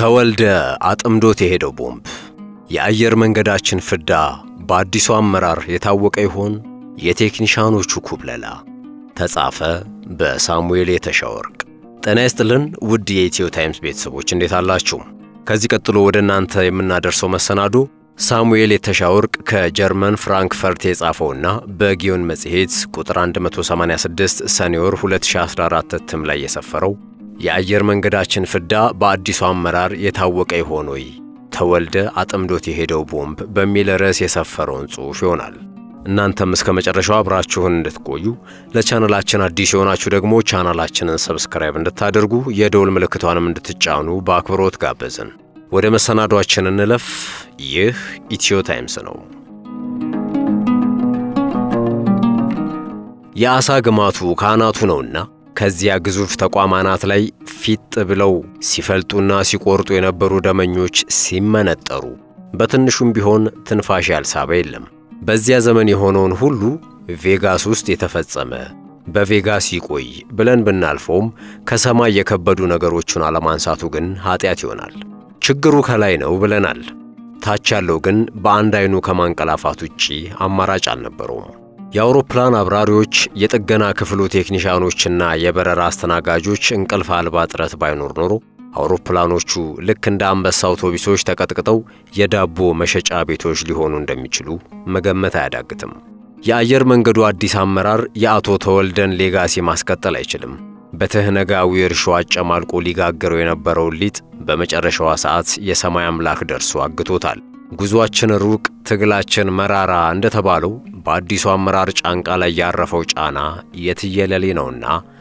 ተወልደ አጥምዶት የሄደው ቦምብ የአየር መንገዳችን ፍዳ በአዲሱ አመራር የታወቀ ይሆን? የቴክኒሻኖቹ ኩብለላ ተጻፈ በሳሙኤል የተሻወርቅ። ጤና ይስጥልን ውድ የኢትዮ ታይምስ ቤተሰቦች እንዴት አላችሁ? ከዚህ ቀጥሎ ወደ እናንተ የምናደርሰው መሰናዶ ሳሙኤል የተሻወርቅ ከጀርመን ፍራንክፈርት የጻፈውና በጊዮን መጽሔት ቁጥር 186 ሰኔ ወር 2014 እትም ላይ የሰፈረው የአየር መንገዳችን ፍዳ በአዲሱ አመራር የታወቀ ይሆን ወይ? ተወልደ አጥምዶት የሄደው ቦምብ በሚል ርዕስ የሰፈረውን ጽሑፍ ይሆናል። እናንተም እስከ መጨረሻው አብራችሁን እንድትቆዩ ለቻናላችን አዲስ የሆናችሁ ደግሞ ቻናላችንን ሰብስክራይብ እንድታደርጉ የደውል ምልክቷንም እንድትጫኑ በአክብሮት ጋበዝን። ወደ መሰናዷችን እንለፍ። ይህ ኢትዮ ታይምስ ነው። የአሳ ግማቱ ካናቱ ነውና ከዚያ ግዙፍ ተቋም አናት ላይ ፊጥ ብለው ሲፈልጡና ሲቆርጡ የነበሩ ደመኞች ሲመነጠሩ በትንሹም ቢሆን ትንፋሽ ያልሳበ የለም። በዚያ ዘመን የሆነውን ሁሉ ቬጋስ ውስጥ የተፈጸመ በቬጋስ ይቆይ ብለን ብናልፈውም ከሰማይ የከበዱ ነገሮቹን አለማንሳቱ ግን ኀጢአት ይሆናል። ችግሩ ከላይ ነው ብለናል። ታች ያለው ግን በአንድ ዓይኑ ከማንቀላፋት ውጪ አማራጭ አልነበረውም። የአውሮፕላን አብራሪዎች፣ የጥገና ክፍሉ ቴክኒሻኖችና የበረራ አስተናጋጆች እንቅልፍ አልባ ጥረት ባይኖር ኖሮ አውሮፕላኖቹ ልክ እንደ አንበሳ አውቶቡሶች ተቀጥቅጠው የዳቦ መሸጫ ቤቶች ሊሆኑ እንደሚችሉ መገመት አያዳግትም። የአየር መንገዱ አዲስ አመራር የአቶ ተወልደን ሌጋሲ ማስቀጠል አይችልም። በትህነጋዊ እርሾ አጨማልቆ ሊጋገረው የነበረውን ሊጥ በመጨረሻዋ ሰዓት የሰማይ አምላክ ደርሶ አግቶታል። ጉዞአችን ሩቅ፣ ትግላችን መራራ እንደተባለው በአዲሱ አመራር ጫንቃ ላይ ያረፈው ጫና የትየለሌ ነውና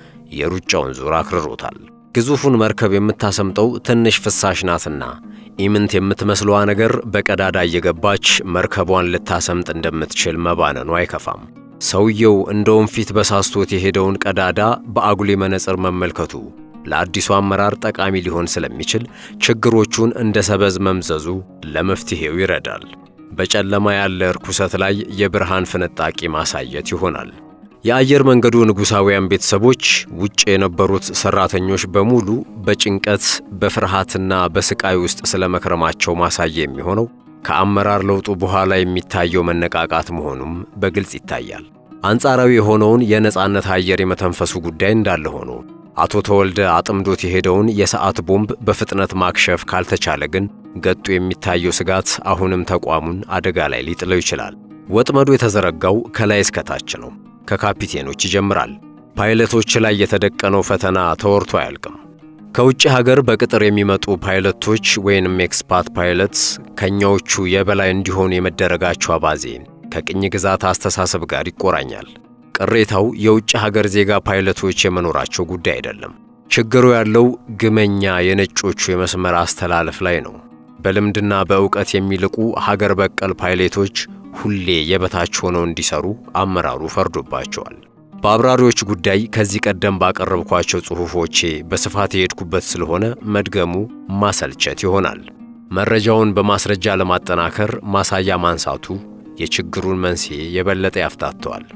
የሩጫውን ዙር አክርሮታል። ግዙፉን መርከብ የምታሰምጠው ትንሽ ፍሳሽ ናትና ኢምንት የምትመስለዋ ነገር በቀዳዳ እየገባች መርከቧን ልታሰምጥ እንደምትችል መባነኑ አይከፋም። ሰውየው እንደ ወንፊት በሳስቶት የሄደውን ቀዳዳ በአጉሌ መነጽር መመልከቱ ለአዲሱ አመራር ጠቃሚ ሊሆን ስለሚችል ችግሮቹን እንደ ሰበዝ መምዘዙ ለመፍትሔው ይረዳል። በጨለማ ያለ ርኩሰት ላይ የብርሃን ፍንጣቂ ማሳየት ይሆናል። የአየር መንገዱ ንጉሣውያን ቤተሰቦች ውጭ የነበሩት ሠራተኞች በሙሉ በጭንቀት በፍርሃትና በስቃይ ውስጥ ስለ መክረማቸው ማሳያ የሚሆነው ከአመራር ለውጡ በኋላ የሚታየው መነቃቃት መሆኑም በግልጽ ይታያል። አንጻራዊ የሆነውን የነጻነት አየር የመተንፈሱ ጉዳይ እንዳለ ሆኖ አቶ ተወልደ አጥምዶት የሄደውን የሰዓት ቦምብ በፍጥነት ማክሸፍ ካልተቻለ ግን ገጡ የሚታየው ስጋት አሁንም ተቋሙን አደጋ ላይ ሊጥለው ይችላል። ወጥመዱ የተዘረጋው ከላይ እስከታች ነው። ከካፒቴኖች ይጀምራል። ፓይለቶች ላይ የተደቀነው ፈተና ተወርቶ አያልቅም። ከውጭ ሀገር በቅጥር የሚመጡ ፓይለቶች ወይንም ኤክስፓት ፓይለትስ ከኛዎቹ የበላይ እንዲሆኑ የመደረጋቸው አባዜ ከቅኝ ግዛት አስተሳሰብ ጋር ይቆራኛል። ቅሬታው የውጭ ሀገር ዜጋ ፓይለቶች የመኖራቸው ጉዳይ አይደለም። ችግሩ ያለው ግመኛ የነጮቹ የመስመር አስተላለፍ ላይ ነው። በልምድና በእውቀት የሚልቁ ሀገር በቀል ፓይሌቶች ሁሌ የበታች ሆነው እንዲሰሩ አመራሩ ፈርዶባቸዋል። በአብራሪዎች ጉዳይ ከዚህ ቀደም ባቀረብኳቸው ጽሑፎቼ በስፋት የሄድኩበት ስለሆነ መድገሙ ማሰልቸት ይሆናል። መረጃውን በማስረጃ ለማጠናከር ማሳያ ማንሳቱ የችግሩን መንስኤ የበለጠ ያፍታተዋል።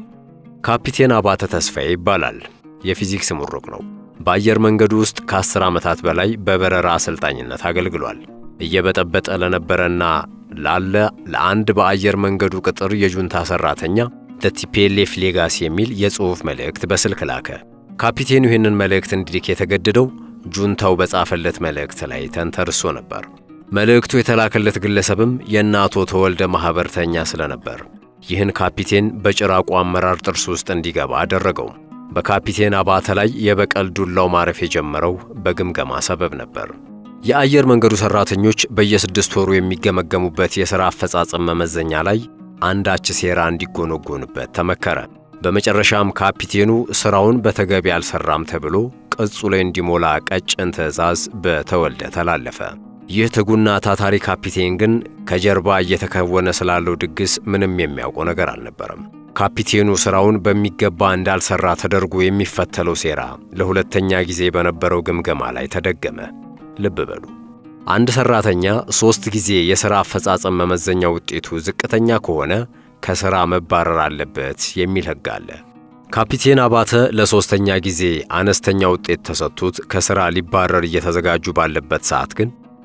ካፒቴን አባተ ተስፋዬ ይባላል። የፊዚክስ ምሩቅ ነው። በአየር መንገዱ ውስጥ ከአስር ዓመታት በላይ በበረራ አሰልጣኝነት አገልግሏል። እየበጠበጠ ለነበረና ላለ ለአንድ በአየር መንገዱ ቅጥር የጁንታ ሠራተኛ ቲፒኤልኤፍ ሌጋሲ የሚል የጽሑፍ መልእክት በስልክ ላከ። ካፒቴኑ ይህንን መልእክት እንዲልክ የተገደደው ጁንታው በጻፈለት መልእክት ላይ ተንተርሶ ነበር። መልእክቱ የተላከለት ግለሰብም የእነ አቶ ተወልደ ማኅበርተኛ ስለነበር ይህን ካፒቴን በጭራቁ አመራር ጥርስ ውስጥ እንዲገባ አደረገው። በካፒቴን አባተ ላይ የበቀል ዱላው ማረፍ የጀመረው በግምገማ ሰበብ ነበር። የአየር መንገዱ ሠራተኞች በየስድስት ወሩ የሚገመገሙበት የሥራ አፈጻጸም መመዘኛ ላይ አንዳች ሴራ እንዲጎነጎንበት ተመከረ። በመጨረሻም ካፒቴኑ ሥራውን በተገቢ አልሠራም ተብሎ ቅጹ ላይ እንዲሞላ ቀጭን ትዕዛዝ በተወልደ ተላለፈ። ይህ ትጉና ታታሪ ካፒቴን ግን ከጀርባ እየተከወነ ስላለው ድግስ ምንም የሚያውቀው ነገር አልነበረም። ካፒቴኑ ሥራውን በሚገባ እንዳልሠራ ተደርጎ የሚፈተለው ሴራ ለሁለተኛ ጊዜ በነበረው ግምገማ ላይ ተደገመ። ልብ በሉ። አንድ ሠራተኛ ሦስት ጊዜ የሥራ አፈጻጸም መመዘኛ ውጤቱ ዝቅተኛ ከሆነ ከሥራ መባረር አለበት የሚል ሕግ አለ። ካፒቴን አባተ ለሦስተኛ ጊዜ አነስተኛ ውጤት ተሰጥቶት ከሥራ ሊባረር እየተዘጋጁ ባለበት ሰዓት ግን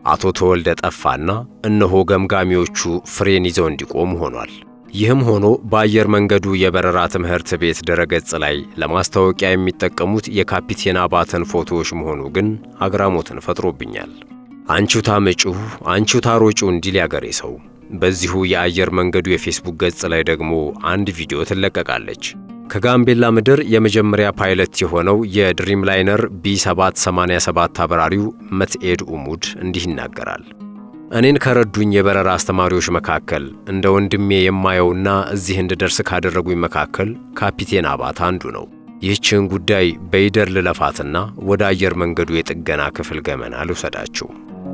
አቶ ተወልደ ጠፋና እነሆ ገምጋሚዎቹ ፍሬን ይዘው እንዲቆሙ ሆኗል። ይህም ሆኖ በአየር መንገዱ የበረራ ትምህርት ቤት ድረገጽ ላይ ለማስታወቂያ የሚጠቀሙት የካፒቴን አባተን ፎቶዎች መሆኑ ግን አግራሞትን ፈጥሮብኛል። አንቺው ታመጪው አንቺው ታሮጪው እንዲል ያገሬ ሰው። በዚሁ የአየር መንገዱ የፌስቡክ ገጽ ላይ ደግሞ አንድ ቪዲዮ ትለቀቃለች። ከጋምቤላ ምድር የመጀመሪያ ፓይለት የሆነው የድሪም ላይነር ቢ787 አብራሪው መትኤድ ኡሙድ እንዲህ ይናገራል። እኔን ከረዱኝ የበረራ አስተማሪዎች መካከል እንደ ወንድሜ የማየውና እዚህ እንድደርስ ካደረጉኝ መካከል ካፒቴን አባት አንዱ ነው። ይህችን ጉዳይ በይደር ልለፋትና ወደ አየር መንገዱ የጥገና ክፍል ገመና ልውሰዳችሁ።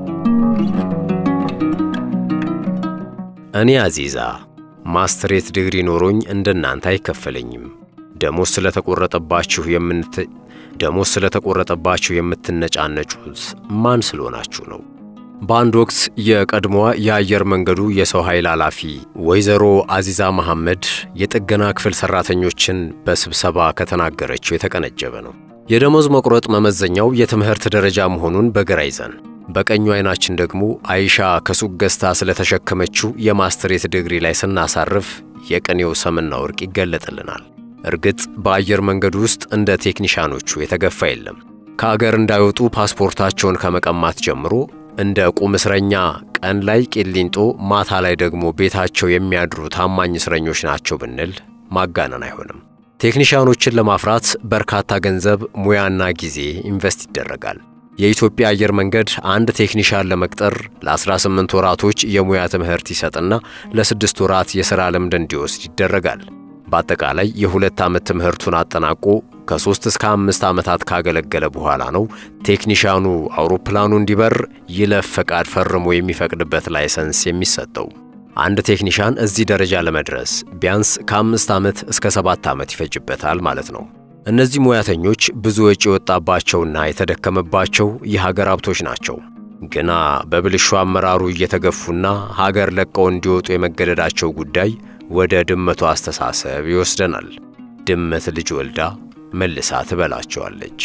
እኔ አዚዛ ማስትሬት ዲግሪ ኖሮኝ እንደናንተ አይከፈለኝም። ደሞዝ ስለተቆረጠባችሁ የምንት ደሞዝ ስለተቆረጠባችሁ የምትነጫነጩት ማን ስለሆናችሁ ነው? በአንድ ወቅት የቀድሞዋ የአየር መንገዱ የሰው ኃይል ኃላፊ ወይዘሮ አዚዛ መሐመድ የጥገና ክፍል ሠራተኞችን በስብሰባ ከተናገረችው የተቀነጨበ ነው። የደሞዝ መቁረጥ መመዘኛው የትምህርት ደረጃ መሆኑን በግራ ይዘን በቀኙ አይናችን ደግሞ አይሻ ከሱቅ ገዝታ ስለተሸከመችው የማስትሬት ዲግሪ ላይ ስናሳርፍ የቅኔው ሰምና ወርቅ ይገለጥልናል። እርግጥ በአየር መንገዱ ውስጥ እንደ ቴክኒሻኖቹ የተገፋ የለም። ከአገር እንዳይወጡ ፓስፖርታቸውን ከመቀማት ጀምሮ እንደ ቁም እስረኛ ቀን ላይ ቂሊንጦ፣ ማታ ላይ ደግሞ ቤታቸው የሚያድሩ ታማኝ እስረኞች ናቸው ብንል ማጋነን አይሆንም። ቴክኒሻኖችን ለማፍራት በርካታ ገንዘብ፣ ሙያና ጊዜ ኢንቨስት ይደረጋል። የኢትዮጵያ አየር መንገድ አንድ ቴክኒሻን ለመቅጠር ለ18 ወራቶች የሙያ ትምህርት ይሰጥና ለስድስት ወራት የሥራ ልምድ እንዲወስድ ይደረጋል። በአጠቃላይ የሁለት ዓመት ትምህርቱን አጠናቆ ከሦስት እስከ አምስት ዓመታት ካገለገለ በኋላ ነው ቴክኒሻኑ አውሮፕላኑ እንዲበር ይለፍ ፈቃድ ፈርሞ የሚፈቅድበት ላይሰንስ የሚሰጠው። አንድ ቴክኒሻን እዚህ ደረጃ ለመድረስ ቢያንስ ከአምስት ዓመት እስከ ሰባት ዓመት ይፈጅበታል ማለት ነው። እነዚህ ሙያተኞች ብዙ ወጪ የወጣባቸውና የተደከመባቸው የሀገር ሀብቶች ናቸው። ግና በብልሹ አመራሩ እየተገፉና ሀገር ለቀው እንዲወጡ የመገደዳቸው ጉዳይ ወደ ድመቱ አስተሳሰብ ይወስደናል። ድመት ልጅ ወልዳ መልሳ ትበላቸዋለች።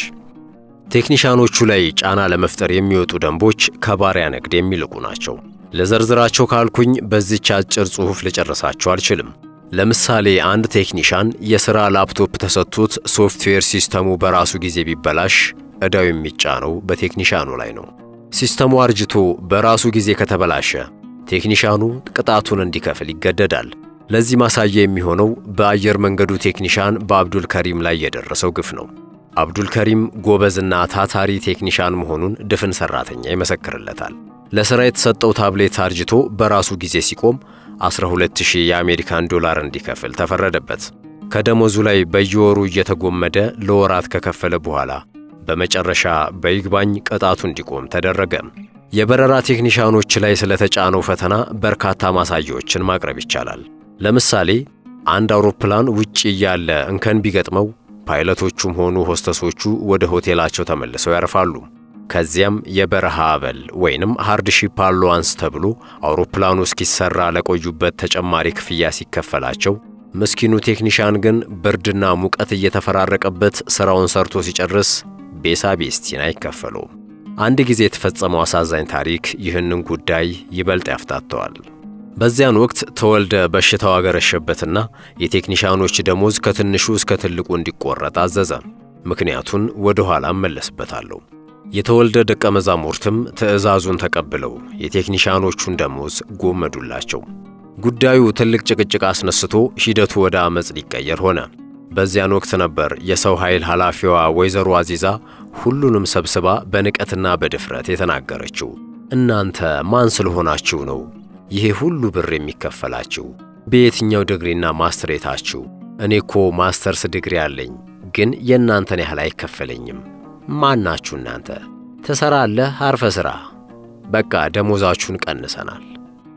ቴክኒሻኖቹ ላይ ጫና ለመፍጠር የሚወጡ ደንቦች ከባሪያ ንግድ የሚልቁ ናቸው። ለዘርዝራቸው ካልኩኝ በዚች አጭር ጽሑፍ ልጨርሳቸው አልችልም። ለምሳሌ አንድ ቴክኒሻን የሥራ ላፕቶፕ ተሰጥቶት ሶፍትዌር ሲስተሙ በራሱ ጊዜ ቢበላሽ ዕዳው የሚጫነው በቴክኒሻኑ ላይ ነው። ሲስተሙ አርጅቶ በራሱ ጊዜ ከተበላሸ ቴክኒሻኑ ቅጣቱን እንዲከፍል ይገደዳል። ለዚህ ማሳያ የሚሆነው በአየር መንገዱ ቴክኒሻን በአብዱል ከሪም ላይ የደረሰው ግፍ ነው። አብዱል ከሪም ጎበዝና ታታሪ ቴክኒሻን መሆኑን ድፍን ሠራተኛ ይመሰክርለታል። ለሥራ የተሰጠው ታብሌት አርጅቶ በራሱ ጊዜ ሲቆም 12000 የአሜሪካን ዶላር እንዲከፍል ተፈረደበት። ከደሞዙ ላይ በየወሩ እየተጎመደ ለወራት ከከፈለ በኋላ በመጨረሻ በይግባኝ ቅጣቱ እንዲቆም ተደረገ። የበረራ ቴክኒሻኖች ላይ ስለተጫነው ፈተና በርካታ ማሳያዎችን ማቅረብ ይቻላል። ለምሳሌ አንድ አውሮፕላን ውጭ እያለ እንከን ቢገጥመው ፓይለቶቹም ሆኑ ሆስተሶቹ ወደ ሆቴላቸው ተመልሰው ያርፋሉ። ከዚያም የበረሃ አበል ወይንም ሃርድሺፕ አሎዋንስ ተብሎ አውሮፕላኑ እስኪሰራ ለቆዩበት ተጨማሪ ክፍያ ሲከፈላቸው፣ ምስኪኑ ቴክኒሻን ግን ብርድና ሙቀት እየተፈራረቀበት ሥራውን ሰርቶ ሲጨርስ ቤሳ ቤስቲን አይከፈለውም። አንድ ጊዜ የተፈጸመው አሳዛኝ ታሪክ ይህንን ጉዳይ ይበልጥ ያፍታተዋል። በዚያን ወቅት ተወልደ በሽታው አገረሸበትና የቴክኒሻኖች ደሞዝ ከትንሹ እስከ ትልቁ እንዲቆረጥ አዘዘ። ምክንያቱን ወደ ኋላ እመለስበታለሁ። የተወልደ ደቀ መዛሙርትም ትዕዛዙን ተቀብለው የቴክኒሻኖቹን ደሞዝ ጎመዱላቸው። ጉዳዩ ትልቅ ጭቅጭቅ አስነስቶ ሂደቱ ወደ ዓመፅ ሊቀየር ሆነ። በዚያን ወቅት ነበር የሰው ኃይል ኃላፊዋ ወይዘሮ አዚዛ ሁሉንም ሰብስባ በንቀትና በድፍረት የተናገረችው። እናንተ ማን ስለሆናችሁ ነው ይሄ ሁሉ ብር የሚከፈላችሁ? በየትኛው ዲግሪና ማስትሬታችሁ? እኔ እኮ ማስተርስ ዲግሪ አለኝ፣ ግን የእናንተን ያህል አይከፈለኝም። ማናችሁ እናንተ? ትሰራለህ፣ አርፈ ሥራ። በቃ ደሞዛችሁን ቀንሰናል።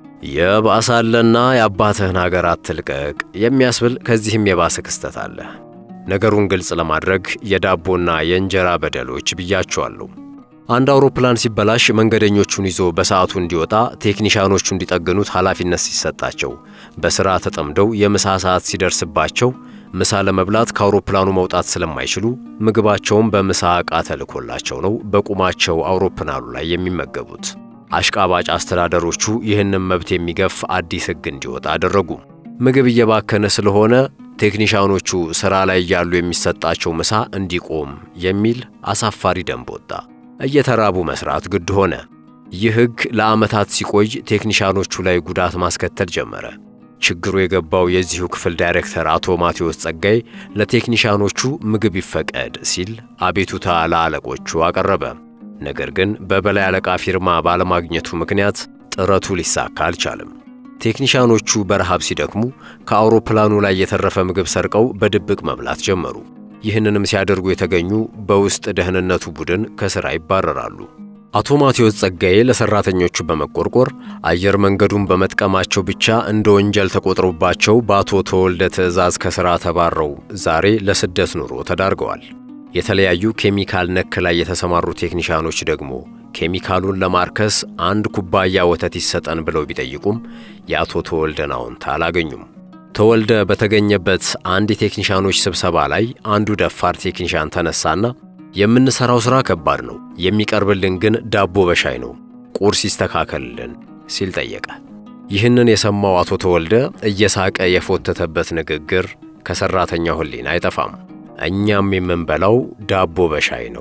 የባሳለና የአባትህን ሀገር አትልቀቅ የሚያስብል ከዚህም የባሰ ክስተት አለ። ነገሩን ግልጽ ለማድረግ የዳቦና የእንጀራ በደሎች ብያቸዋለሁ። አንድ አውሮፕላን ሲበላሽ መንገደኞቹን ይዞ በሰዓቱ እንዲወጣ ቴክኒሻኖቹ እንዲጠግኑት ኃላፊነት ሲሰጣቸው በሥራ ተጠምደው የምሳ ሰዓት ሲደርስባቸው ምሳ ለመብላት ከአውሮፕላኑ መውጣት ስለማይችሉ ምግባቸውን በምሳ ዕቃ ተልኮላቸው ነው በቁማቸው አውሮፕላኑ ላይ የሚመገቡት። አሽቃባጭ አስተዳደሮቹ ይህንን መብት የሚገፍ አዲስ ሕግ እንዲወጣ አደረጉ። ምግብ እየባከነ ስለሆነ ቴክኒሻኖቹ ሥራ ላይ እያሉ የሚሰጣቸው ምሳ እንዲቆም የሚል አሳፋሪ ደንብ ወጣ። እየተራቡ መስራት ግድ ሆነ። ይህ ሕግ ለዓመታት ሲቆይ ቴክኒሻኖቹ ላይ ጉዳት ማስከተል ጀመረ። ችግሩ የገባው የዚሁ ክፍል ዳይሬክተር አቶ ማቴዎስ ጸጋይ ለቴክኒሻኖቹ ምግብ ይፈቀድ ሲል አቤቱታ ለአለቆቹ አቀረበ። ነገር ግን በበላይ አለቃ ፊርማ ባለማግኘቱ ምክንያት ጥረቱ ሊሳካ አልቻለም። ቴክኒሻኖቹ በረሃብ ሲደክሙ ከአውሮፕላኑ ላይ የተረፈ ምግብ ሰርቀው በድብቅ መብላት ጀመሩ። ይህንንም ሲያደርጉ የተገኙ በውስጥ ደህንነቱ ቡድን ከሥራ ይባረራሉ። አቶ ማቴዎስ ጸጋዬ ለሰራተኞቹ በመቆርቆር አየር መንገዱን በመጥቀማቸው ብቻ እንደ ወንጀል ተቆጥሮባቸው በአቶ ተወልደ ትዕዛዝ ከሥራ ተባረው ዛሬ ለስደት ኑሮ ተዳርገዋል። የተለያዩ ኬሚካል ነክ ላይ የተሰማሩ ቴክኒሻኖች ደግሞ ኬሚካሉን ለማርከስ አንድ ኩባያ ወተት ይሰጠን ብለው ቢጠይቁም የአቶ ተወልደን አዎንታ አላገኙም። ተወልደ በተገኘበት አንድ የቴክኒሻኖች ስብሰባ ላይ አንዱ ደፋር ቴክኒሻን ተነሳና የምንሰራው ሥራ ከባድ ነው፣ የሚቀርብልን ግን ዳቦ በሻይ ነው፣ ቁርስ ይስተካከልልን ሲል ጠየቀ። ይህንን የሰማው አቶ ተወልደ እየሳቀ የፎተተበት ንግግር ከሠራተኛው ሕሊና አይጠፋም። እኛም የምንበላው ዳቦ በሻይ ነው፣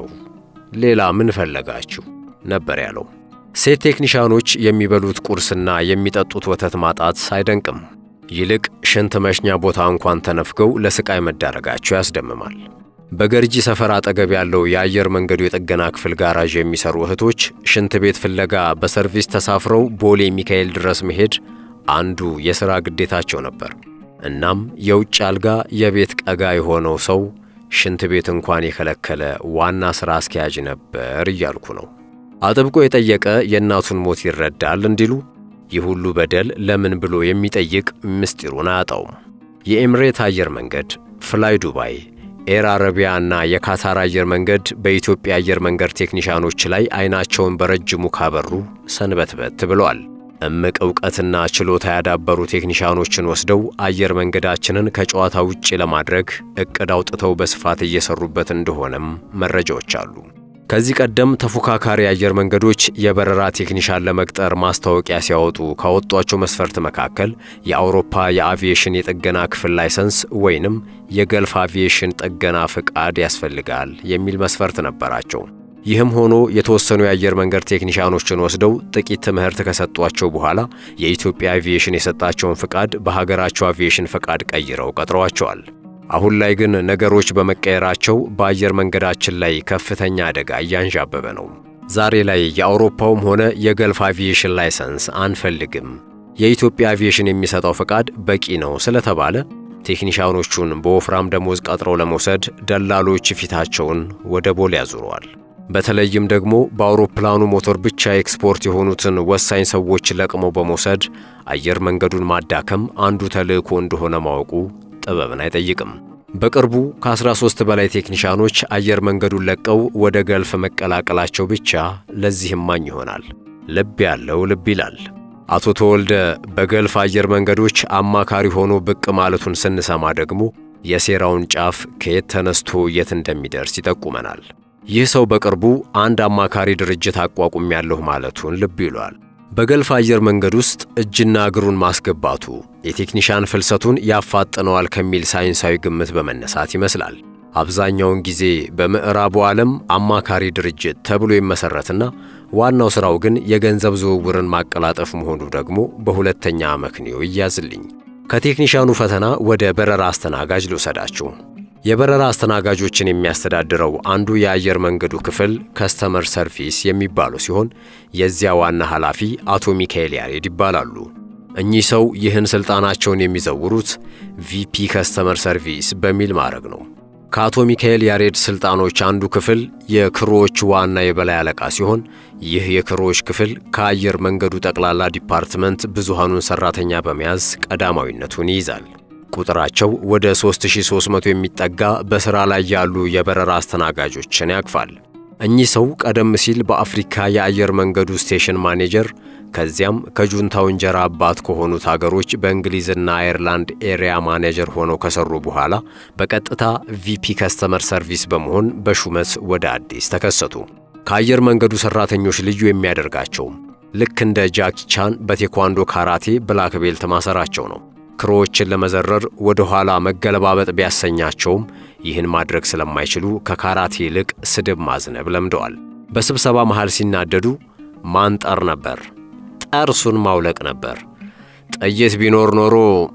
ሌላ ምን ፈለጋችሁ ነበር ያለው። ሴት ቴክኒሻኖች የሚበሉት ቁርስና የሚጠጡት ወተት ማጣት አይደንቅም። ይልቅ ሽንት መሽኛ ቦታ እንኳን ተነፍገው ለስቃይ መዳረጋቸው ያስደምማል። በገርጂ ሰፈር አጠገብ ያለው የአየር መንገዱ የጥገና ክፍል ጋራዥ የሚሰሩ እህቶች ሽንት ቤት ፍለጋ በሰርቪስ ተሳፍረው ቦሌ ሚካኤል ድረስ መሄድ አንዱ የሥራ ግዴታቸው ነበር። እናም የውጭ አልጋ የቤት ቀጋ የሆነው ሰው ሽንት ቤት እንኳን የከለከለ ዋና ሥራ አስኪያጅ ነበር እያልኩ ነው። አጥብቆ የጠየቀ የእናቱን ሞት ይረዳል እንዲሉ ይህ ሁሉ በደል ለምን ብሎ የሚጠይቅ ምስጢሩን አያጣውም። የኤምሬት አየር መንገድ፣ ፍላይ ዱባይ፣ ኤር አረቢያ እና የካታር አየር መንገድ በኢትዮጵያ አየር መንገድ ቴክኒሻኖች ላይ አይናቸውን በረጅሙ ካበሩ ሰንበትበት ብለዋል። እምቅ ዕውቀትና ችሎታ ያዳበሩ ቴክኒሻኖችን ወስደው አየር መንገዳችንን ከጨዋታ ውጭ ለማድረግ ዕቅድ አውጥተው በስፋት እየሰሩበት እንደሆነም መረጃዎች አሉ። ከዚህ ቀደም ተፎካካሪ አየር መንገዶች የበረራ ቴክኒሻን ለመቅጠር ማስታወቂያ ሲያወጡ ካወጧቸው መስፈርት መካከል የአውሮፓ የአቪዬሽን የጥገና ክፍል ላይሰንስ ወይንም የገልፍ አቪዬሽን ጥገና ፍቃድ ያስፈልጋል የሚል መስፈርት ነበራቸው። ይህም ሆኖ የተወሰኑ የአየር መንገድ ቴክኒሻኖችን ወስደው ጥቂት ትምህርት ከሰጧቸው በኋላ የኢትዮጵያ አቪዬሽን የሰጣቸውን ፍቃድ በሀገራቸው አቪዬሽን ፍቃድ ቀይረው ቀጥረዋቸዋል። አሁን ላይ ግን ነገሮች በመቀየራቸው በአየር መንገዳችን ላይ ከፍተኛ አደጋ እያንዣበበ ነው። ዛሬ ላይ የአውሮፓውም ሆነ የገልፍ አቪዬሽን ላይሰንስ አንፈልግም፣ የኢትዮጵያ አቪዬሽን የሚሰጠው ፈቃድ በቂ ነው ስለተባለ ቴክኒሻኖቹን በወፍራም ደሞዝ ቀጥረው ለመውሰድ ደላሎች ፊታቸውን ወደ ቦሌ ያዙረዋል። በተለይም ደግሞ በአውሮፕላኑ ሞተር ብቻ ኤክስፖርት የሆኑትን ወሳኝ ሰዎች ለቅመው በመውሰድ አየር መንገዱን ማዳከም አንዱ ተልዕኮ እንደሆነ ማወቁ ጥበብን አይጠይቅም። በቅርቡ ከ13 በላይ ቴክኒሻኖች አየር መንገዱን ለቀው ወደ ገልፍ መቀላቀላቸው ብቻ ለዚህ እማኝ ይሆናል። ልብ ያለው ልብ ይላል። አቶ ተወልደ በገልፍ አየር መንገዶች አማካሪ ሆኖ ብቅ ማለቱን ስንሰማ ደግሞ የሴራውን ጫፍ ከየት ተነስቶ የት እንደሚደርስ ይጠቁመናል። ይህ ሰው በቅርቡ አንድ አማካሪ ድርጅት አቋቁም ያለሁ ማለቱን ልብ ይሏል። በገልፍ አየር መንገድ ውስጥ እጅና እግሩን ማስገባቱ የቴክኒሻን ፍልሰቱን ያፋጥነዋል ከሚል ሳይንሳዊ ግምት በመነሳት ይመስላል። አብዛኛውን ጊዜ በምዕራቡ ዓለም አማካሪ ድርጅት ተብሎ ይመሠረትና ዋናው ሥራው ግን የገንዘብ ዝውውርን ማቀላጠፍ መሆኑ ደግሞ በሁለተኛ አመክንዮ ይያዝልኝ። ከቴክኒሻኑ ፈተና ወደ በረራ አስተናጋጅ ልውሰዳችሁ። የበረራ አስተናጋጆችን የሚያስተዳድረው አንዱ የአየር መንገዱ ክፍል ከስተመር ሰርቪስ የሚባለው ሲሆን የዚያ ዋና ኃላፊ አቶ ሚካኤል ያሬድ ይባላሉ። እኚህ ሰው ይህን ሥልጣናቸውን የሚዘውሩት ቪፒ ከስተመር ሰርቪስ በሚል ማዕረግ ነው። ከአቶ ሚካኤል ያሬድ ሥልጣኖች አንዱ ክፍል የክሮዎች ዋና የበላይ አለቃ ሲሆን ይህ የክሮዎች ክፍል ከአየር መንገዱ ጠቅላላ ዲፓርትመንት ብዙሃኑን ሠራተኛ በመያዝ ቀዳማዊነቱን ይይዛል። ቁጥራቸው ወደ 3300 የሚጠጋ በሥራ ላይ ያሉ የበረራ አስተናጋጆችን ያቅፋል። እኚህ ሰው ቀደም ሲል በአፍሪካ የአየር መንገዱ ስቴሽን ማኔጀር ከዚያም ከጁንታው እንጀራ አባት ከሆኑት አገሮች በእንግሊዝና አየርላንድ ኤሪያ ማኔጀር ሆነው ከሰሩ በኋላ በቀጥታ ቪፒ ከስተመር ሰርቪስ በመሆን በሹመት ወደ አዲስ ተከሰቱ። ከአየር መንገዱ ሠራተኞች ልዩ የሚያደርጋቸው ልክ እንደ ጃኪ ቻን በቴኳንዶ ካራቴ ብላክ ቤልት ማሰራቸው ነው። ክሮዎችን ለመዘረር ወደ ኋላ መገለባበጥ ቢያሰኛቸውም ይህን ማድረግ ስለማይችሉ ከካራቴ ይልቅ ስድብ ማዝነብ ለምደዋል። በስብሰባ መሃል ሲናደዱ ማንጠር ነበር፣ ጠርሱን ማውለቅ ነበር፣ ጥይት ቢኖር ኖሮ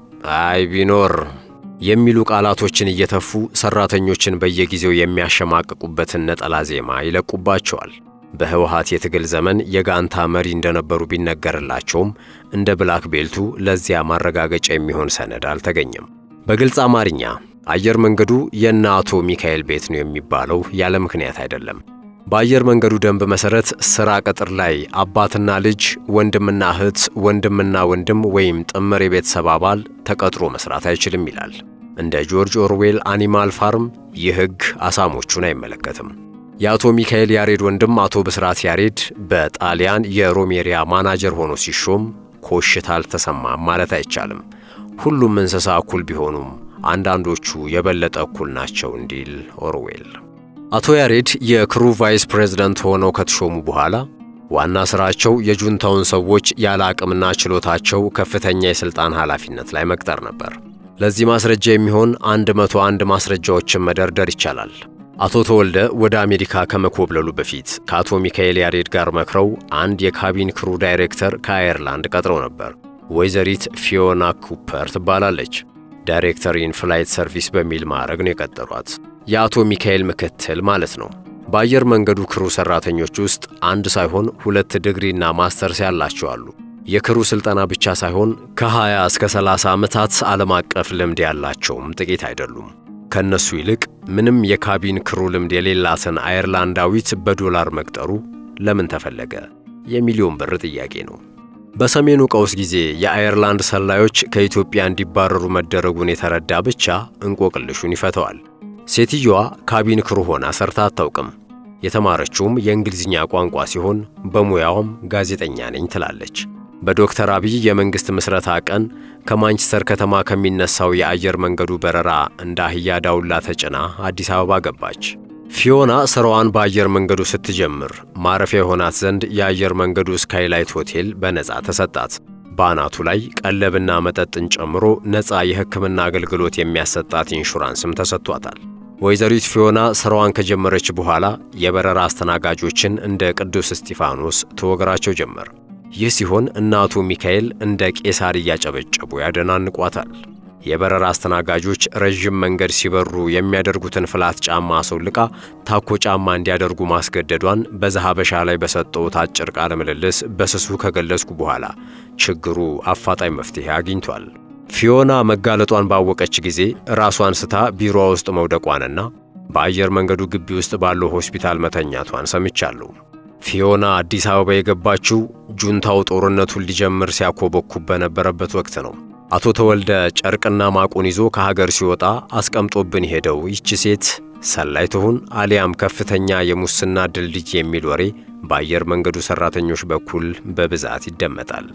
አይ ቢኖር የሚሉ ቃላቶችን እየተፉ ሰራተኞችን በየጊዜው የሚያሸማቅቁበትን ነጠላ ዜማ ይለቁባቸዋል። በህወሓት የትግል ዘመን የጋንታ መሪ እንደነበሩ ቢነገርላቸውም እንደ ብላክ ቤልቱ ለዚያ ማረጋገጫ የሚሆን ሰነድ አልተገኘም። በግልጽ አማርኛ አየር መንገዱ የእነ አቶ ሚካኤል ቤት ነው የሚባለው ያለ ምክንያት አይደለም። በአየር መንገዱ ደንብ መሠረት ሥራ ቅጥር ላይ አባትና ልጅ፣ ወንድምና እህት፣ ወንድምና ወንድም ወይም ጥምር የቤተሰብ አባል ተቀጥሮ መስራት አይችልም ይላል። እንደ ጆርጅ ኦርዌል አኒማል ፋርም ይህ ሕግ አሳሞቹን አይመለከትም። የአቶ ሚካኤል ያሬድ ወንድም አቶ ብስራት ያሬድ በጣሊያን የሮሜሪያ ማናጀር ሆኖ ሲሾም ኮሽታ አልተሰማም ማለት አይቻልም። ሁሉም እንስሳ እኩል ቢሆኑም አንዳንዶቹ የበለጠ እኩል ናቸው እንዲል ኦርዌል። አቶ ያሬድ የክሩ ቫይስ ፕሬዝደንት ሆነው ከተሾሙ በኋላ ዋና ሥራቸው የጁንታውን ሰዎች ያለ አቅምና ችሎታቸው ከፍተኛ የሥልጣን ኃላፊነት ላይ መቅጠር ነበር። ለዚህ ማስረጃ የሚሆን 101 ማስረጃዎችን መደርደር ይቻላል። አቶ ተወልደ ወደ አሜሪካ ከመኮብለሉ በፊት ከአቶ ሚካኤል ያሬድ ጋር መክረው አንድ የካቢን ክሩ ዳይሬክተር ከአየርላንድ ቀጥረው ነበር። ወይዘሪት ፊዮና ኩፐር ትባላለች። ዳይሬክተር ኢን ፍላይት ሰርቪስ በሚል ማዕረግ ነው የቀጠሯት። የአቶ ሚካኤል ምክትል ማለት ነው። በአየር መንገዱ ክሩ ሠራተኞች ውስጥ አንድ ሳይሆን ሁለት ዲግሪና ማስተርስ ያላቸው አሉ። የክሩ ሥልጠና ብቻ ሳይሆን ከ20 እስከ 30 ዓመታት ዓለም አቀፍ ልምድ ያላቸውም ጥቂት አይደሉም። ከእነሱ ይልቅ ምንም የካቢን ክሩ ልምድ የሌላትን አየርላንዳዊት በዶላር መቅጠሩ ለምን ተፈለገ? የሚሊዮን ብር ጥያቄ ነው። በሰሜኑ ቀውስ ጊዜ የአየርላንድ ሰላዮች ከኢትዮጵያ እንዲባረሩ መደረጉን የተረዳ ብቻ እንቆቅልሹን ይፈተዋል። ሴትየዋ ካቢን ክሩ ሆና ሰርታ አታውቅም። የተማረችውም የእንግሊዝኛ ቋንቋ ሲሆን በሙያዋም ጋዜጠኛ ነኝ ትላለች። በዶክተር አብይ የመንግሥት ምስረታ ቀን ከማንቸስተር ከተማ ከሚነሳው የአየር መንገዱ በረራ እንደ አህያ ዳውላ ተጭና አዲስ አበባ ገባች። ፊዮና ሥራዋን በአየር መንገዱ ስትጀምር ማረፊያ የሆናት ዘንድ የአየር መንገዱ ስካይላይት ሆቴል በነፃ ተሰጣት። በአናቱ ላይ ቀለብና መጠጥን ጨምሮ ነፃ የሕክምና አገልግሎት የሚያሰጣት ኢንሹራንስም ተሰጥቷታል። ወይዘሪት ፊዮና ሥራዋን ከጀመረች በኋላ የበረራ አስተናጋጆችን እንደ ቅዱስ እስጢፋኖስ ትወግራቸው ጀመር። ይህ ሲሆን እናቱ ሚካኤል እንደ ቄሳር እያጨበጨቡ ያደናንቋታል። የበረራ አስተናጋጆች ረዥም መንገድ ሲበሩ የሚያደርጉትን ፍላት ጫማ አስወልቃ ታኮ ጫማ እንዲያደርጉ ማስገደዷን በዘሐበሻ ላይ በሰጠሁት አጭር ቃለ ምልልስ በስሱ ከገለጽኩ በኋላ ችግሩ አፋጣኝ መፍትሔ አግኝቷል። ፊዮና መጋለጧን ባወቀች ጊዜ ራሷን ስታ ቢሮዋ ውስጥ መውደቋንና በአየር መንገዱ ግቢ ውስጥ ባለው ሆስፒታል መተኛቷን ሰምቻለሁ። ፊዮና አዲስ አበባ የገባችው ጁንታው ጦርነቱን ሊጀምር ሲያኮበኩብ በነበረበት ወቅት ነው። አቶ ተወልደ ጨርቅና ማቁን ይዞ ከሀገር ሲወጣ አስቀምጦብን ሄደው ይቺ ሴት ሰላይ ትሁን አሊያም ከፍተኛ የሙስና ድልድይ የሚል ወሬ በአየር መንገዱ ሠራተኞች በኩል በብዛት ይደመጣል።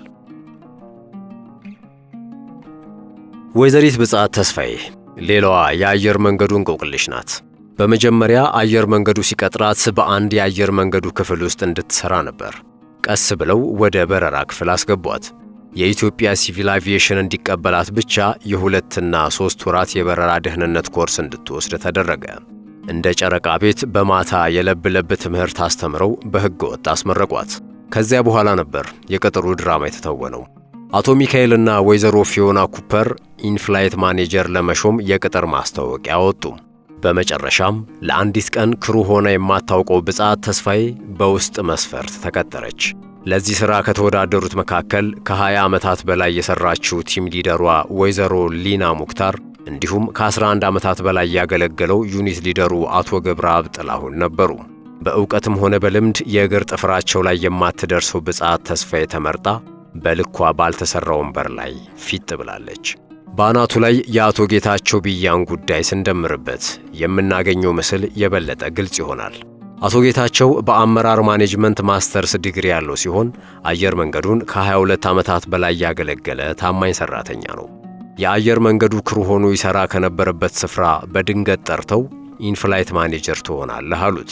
ወይዘሪት ብጽዓት ተስፋዬ ሌላዋ የአየር መንገዱ እንቆቅልሽ ናት። በመጀመሪያ አየር መንገዱ ሲቀጥራት በአንድ የአየር መንገዱ ክፍል ውስጥ እንድትሠራ ነበር። ቀስ ብለው ወደ በረራ ክፍል አስገቧት። የኢትዮጵያ ሲቪል አቪዬሽን እንዲቀበላት ብቻ የሁለትና ሦስት ወራት የበረራ ደህንነት ኮርስ እንድትወስድ ተደረገ። እንደ ጨረቃ ቤት በማታ የለብ ለብ ትምህርት አስተምረው በሕገ ወጥ አስመረቋት። ከዚያ በኋላ ነበር የቅጥሩ ድራማ የተተወነው። አቶ ሚካኤልና ወይዘሮ ፊዮና ኩፐር ኢንፍላይት ማኔጀር ለመሾም የቅጥር ማስታወቂያ አወጡ። በመጨረሻም ለአንዲት ቀን ክሩ ሆና የማታውቀው ብጽዓት ተስፋዬ በውስጥ መስፈርት ተቀጠረች። ለዚህ ሥራ ከተወዳደሩት መካከል ከ20 ዓመታት በላይ የሠራችው ቲም ሊደሯ ወይዘሮ ሊና ሙክታር እንዲሁም ከ11 ዓመታት በላይ ያገለገለው ዩኒት ሊደሩ አቶ ገብረአብ ጥላሁን ነበሩ። በእውቀትም ሆነ በልምድ የእግር ጥፍራቸው ላይ የማትደርሰው ብጽዓት ተስፋዬ ተመርጣ በልኳ ባልተሠራ ወንበር ላይ ፊት ብላለች። በአናቱ ላይ የአቶ ጌታቸው ቢያን ጉዳይ ስንደምርበት የምናገኘው ምስል የበለጠ ግልጽ ይሆናል። አቶ ጌታቸው በአመራር ማኔጅመንት ማስተርስ ዲግሪ ያለው ሲሆን አየር መንገዱን ከ22 ዓመታት በላይ ያገለገለ ታማኝ ሠራተኛ ነው። የአየር መንገዱ ክሩ ሆኖ ይሠራ ከነበረበት ስፍራ በድንገት ጠርተው ኢንፍላይት ማኔጀር ትሆናለህ አሉት።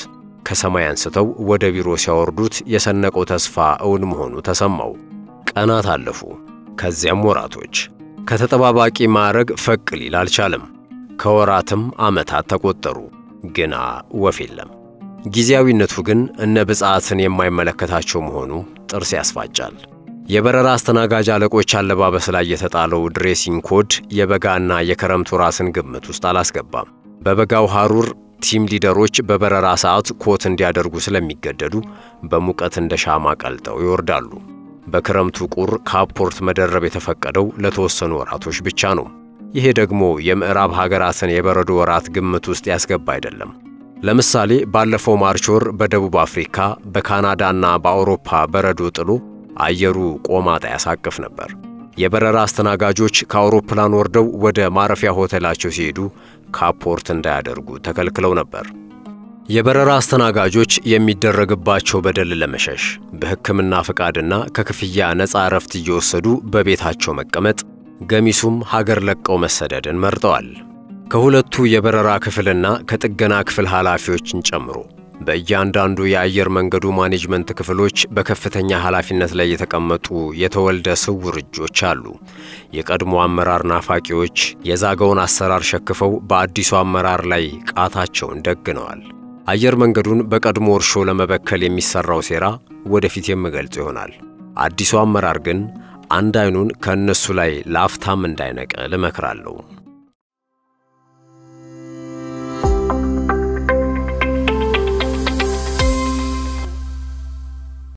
ከሰማይ አንስተው ወደ ቢሮ ሲያወርዱት የሰነቀው ተስፋ እውን መሆኑ ተሰማው። ቀናት አለፉ፣ ከዚያም ወራቶች። ከተጠባባቂ ማዕረግ ፈቅ ሊል አልቻለም። ከወራትም ዓመታት ተቆጠሩ፣ ግና ወፍ የለም። ጊዜያዊነቱ ግን እነ ብፅዓትን የማይመለከታቸው መሆኑ ጥርስ ያስፋጫል። የበረራ አስተናጋጅ አለቆች አለባበስ ላይ የተጣለው ድሬሲንግ ኮድ የበጋና የክረምት ወራትን ግምት ውስጥ አላስገባም። በበጋው ሐሩር ቲም ሊደሮች በበረራ ሰዓት ኮት እንዲያደርጉ ስለሚገደዱ በሙቀት እንደ ሻማ ቀልጠው ይወርዳሉ። በክረምቱ ቁር ካፖርት መደረብ የተፈቀደው ለተወሰኑ ወራቶች ብቻ ነው። ይሄ ደግሞ የምዕራብ ሀገራትን የበረዶ ወራት ግምት ውስጥ ያስገባ አይደለም። ለምሳሌ ባለፈው ማርች ወር በደቡብ አፍሪካ፣ በካናዳና በአውሮፓ በረዶ ጥሎ አየሩ ቆማጣ ያሳቅፍ ነበር። የበረራ አስተናጋጆች ከአውሮፕላን ወርደው ወደ ማረፊያ ሆቴላቸው ሲሄዱ ካፖርት እንዳያደርጉ ተከልክለው ነበር። የበረራ አስተናጋጆች የሚደረግባቸው በደል ለመሸሽ በሕክምና ፈቃድና ከክፍያ ነፃ እረፍት እየወሰዱ በቤታቸው መቀመጥ፣ ገሚሱም ሀገር ለቀው መሰደድን መርጠዋል። ከሁለቱ የበረራ ክፍልና ከጥገና ክፍል ኃላፊዎችን ጨምሮ በእያንዳንዱ የአየር መንገዱ ማኔጅመንት ክፍሎች በከፍተኛ ኃላፊነት ላይ የተቀመጡ የተወልደ ስውር እጆች አሉ። የቀድሞ አመራር ናፋቂዎች የዛገውን አሰራር ሸክፈው በአዲሱ አመራር ላይ ቃታቸውን ደግነዋል። አየር መንገዱን በቀድሞ እርሾ ለመበከል የሚሠራው ሴራ ወደፊት የምገልጽ ይሆናል። አዲሱ አመራር ግን አንድ ዓይኑን ከእነሱ ላይ ላፍታም እንዳይነቅል እመክራለሁ።